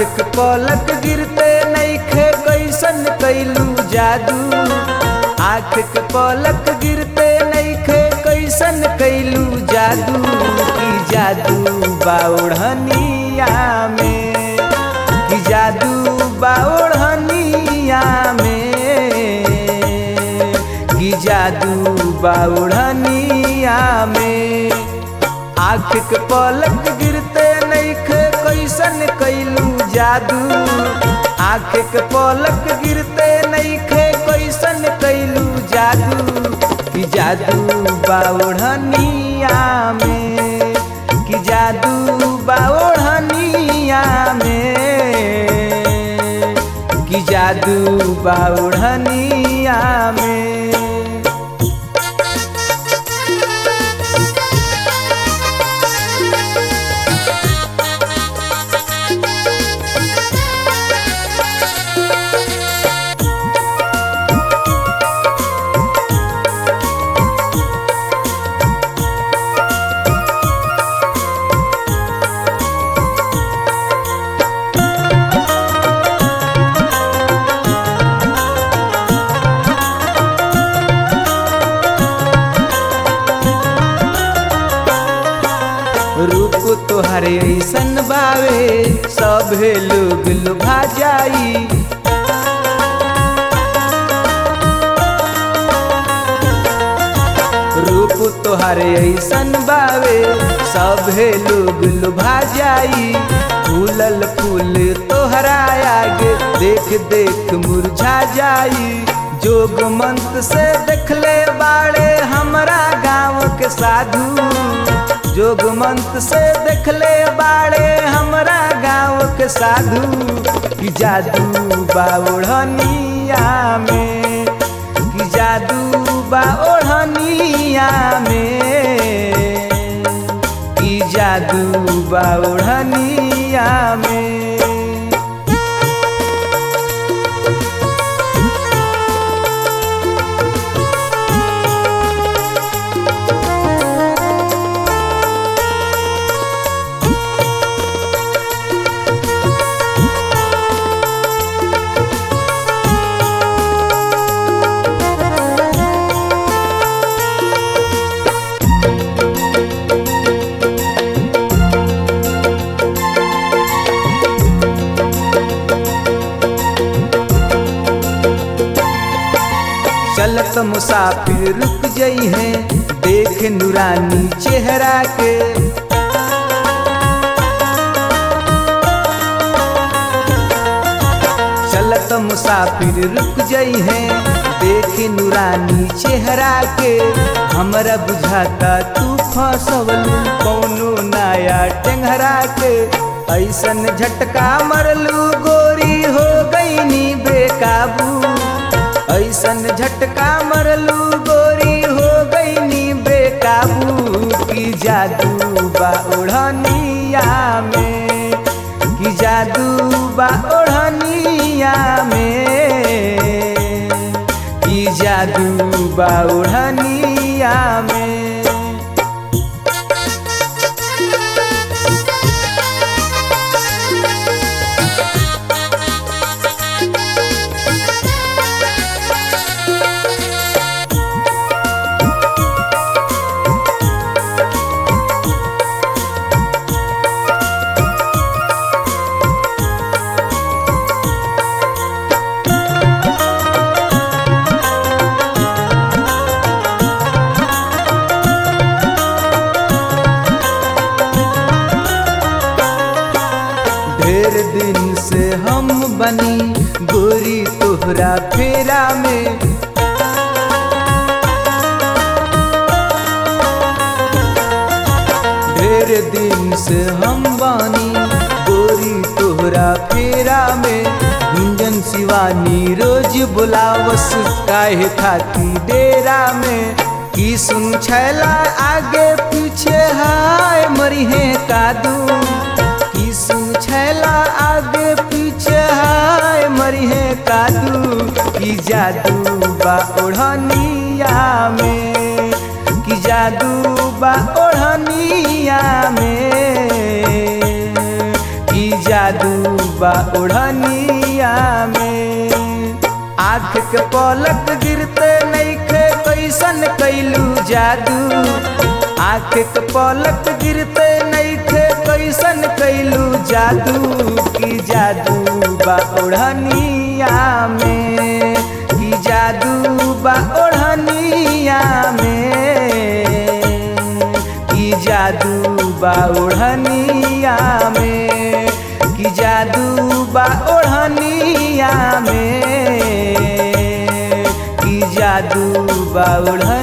के पलक गिरते नईखे कैसन कैलू जादू आँख के पलक गिरते नईखे कैसन कैलू जादू की जादू बाउढ़निया में की जादू बाउढ़निया में की जादू बाउढ़निया में आँख के पलक गिरते नईखे कैसन कैलू जादू आँख के पलक गिरते नईखे कैसन कैलू जादू कि जादू बाउढ़निया में कि जादू बाउढ़निया में कि जादू बाउढ़निया में रूप तोहर ऐसन बावे सभे लोग लुभा जाई रूप तोहर ऐसन बावे सभे लोग लुभा जाई फूलल फूल तोहरा आगे देख देख मुरझा जाई जोग मंत्र से देखले बाड़े हमरा गाँव के साधु जोग मंत्र से देखले बाड़े हमरा गाँव के साधु कि जादू बाउढ़निया में कि जादू बाउढ़निया में कि जादू बाउढ़निया में चलत मुसाफिर रुक जई है देख नूरानी चेहरा के चलत मुसाफिर रुक जई है देख नूरानी चेहरा के हमरा बुझाता तू फसवलू कौनो नया टेंगरा के ऐसन झटका मरलू गोरी हो गईनी बेकाबू ऐसन झटका मरलू गोरी हो गईनी बेकाबू की जादू बा ओढ़निया में की जादू बा ओढ़निया में की जादू बा ओढ़निया में ढेर दिन से हम बनी गोरी तोहरा फेरा में ढेर दिन से हम बानी गोरी तोहरा फेरा में गुंजन शिवानी रोज बुलावस काहे थाती डेरा में की सुन छैला आगे पीछे हाय मरिहे कादू की सुन छैला आगे पीछे हाय मरिहे कादू की जादू बा ओढ़निया में की जादू बा ओढ़निया में की जादू बा ओढ़निया में आँख के पलक गिरते नइखे कैसन कैलू जादू आँख के पलक गिरते नइखे कैसन कैलू जादू की जादू बा ओढ़निया में की जादू बा ओढ़निया में की जादू बा ओढ़निया में की जादू बा ओढ़निया में की जादू बा ओढ़निया